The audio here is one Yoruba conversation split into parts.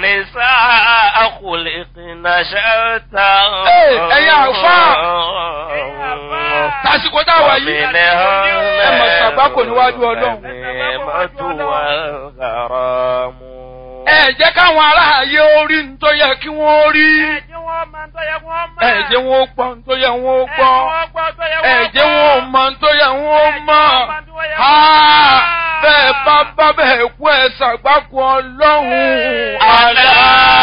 النساء خلقنا شتى Hey, ẹ̀yin àlùfáà. tásìkò tá a wà yìí ẹ mọ̀ ṣàgbákò níwájú ọlọ́run. ẹ jẹ́ káwọn aráàyè orí ń tó yẹ kí wọ́n rí. Ẹ̀jẹ̀ wọn máa ń tọ́yẹ kí wọ́n mọ̀. ẹ jẹ́ wọn ó gbọ́ ń tó yẹ wọ́n ó gbọ́. ẹ jẹ́ wọn ó mọ̀ ń tó yẹ wọ́n ó mọ̀. Ha! bẹ́ẹ̀ bá bá bẹ́ẹ̀ kú ẹ ṣàgbákò ọlọ́run. ألا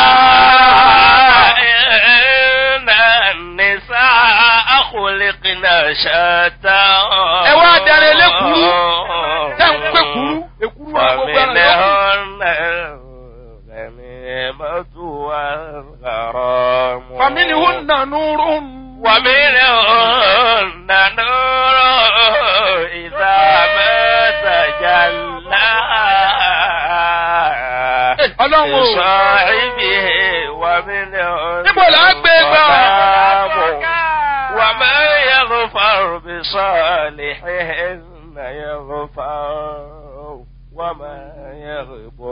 إن النساء خلقنا شتى ẹ wá darí elékuru tẹ́ ń pé kuru èkuru wa gbogbo ẹran lọ́kùn. فمنهن الغنيمة والغرام فمنهن نور ومنهن نور إذا ما تجلى ọlọ́run o. لصاحبه ومنهن níbo là á gbé gbà. ظلام وما يغفر بصالحهن يغفر وما يغب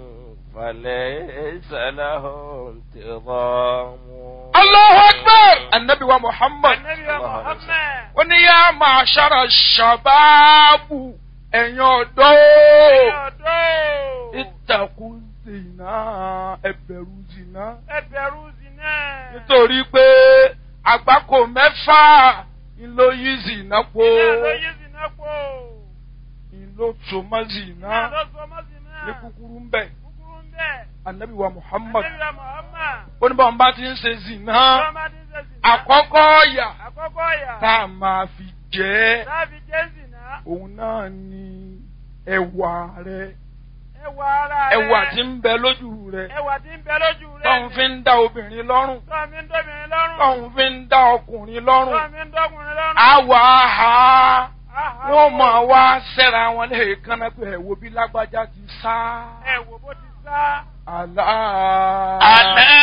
فليس له انتظام Allahu Akbar! Annabi wa Muhammad. Ànábì wa Muhammad. Ó ní yá máa ṣára ṣàbáàbù ẹ̀yin ọ̀dọ́. Ọ̀dọ́. Ìtàkùn zìnà ẹ̀bẹ̀rù zìnà. Ẹbẹ̀rù zina. Nítorí pé àgbákò mẹ́fà ńlọ yí zìnà po. Iná ló yí zina pò. Ìlò tòmọ́ zìnà Iná ló sọ mọ́ zina. ní kúkúrú ń bẹ̀. Kúkúrú ń bẹ̀. Annabi wa Muhammad. Ànábì wa Muhammad. Ó ní báwọn bá ti ń ṣe zìnà. Tọ́mọdé ń ṣe zina. Àkọ́kọ́ ọ̀yà Àkọ́kọ́ yà. tá a máa fi jẹ́ ẹ́. Láàbí jẹ́ zina. òun náà ni ẹwà rẹ Ẹwà ara rẹ̀. ẹwà tí ń bẹ lójú rẹ Ẹwà tí ń bẹ lójú rẹ̀. tóun fi ń dá obìnrin lọ́rùn Tọ́ mi ń dọ́bìnrin lọ́rùn. tóun fi ń dá ọkùnrin lọ́rùn Tọ́ mi ń dọ́kùnrin lọ́rùn. àwọ̀ àhà Àhà. wọ́n máa wá sẹ́ra wọn lẹ́ẹ̀kan náà pé ẹ̀wò bí lágbájá ti sá Ẹ wò bó ti sá. àlá. ألا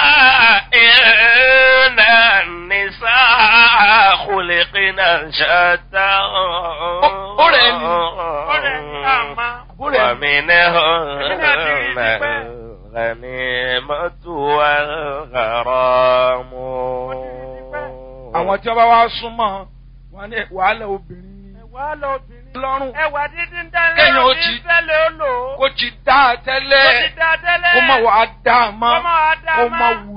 إن النساء خلقنا شتى أولئك. Ọ̀rẹ́ ní àmà. ومنهن الغنيمة والغرام àwọn tí wọ́n bá wá súnmọ́ wọn ní wàhálà obìnrin ni Ẹ̀wà lọ obìnrin. lọ́rùn Ẹ̀wà dídí ń dá Kéèyàn ó lẹ́yìn ti- tẹ́lẹ̀ ó lò ó. kó ti dá a tẹ́lẹ̀ Ó ti dá tẹ́lẹ̀. kó má wàá dá a mọ́ Kó má wàá dá a kó mọ́. má wù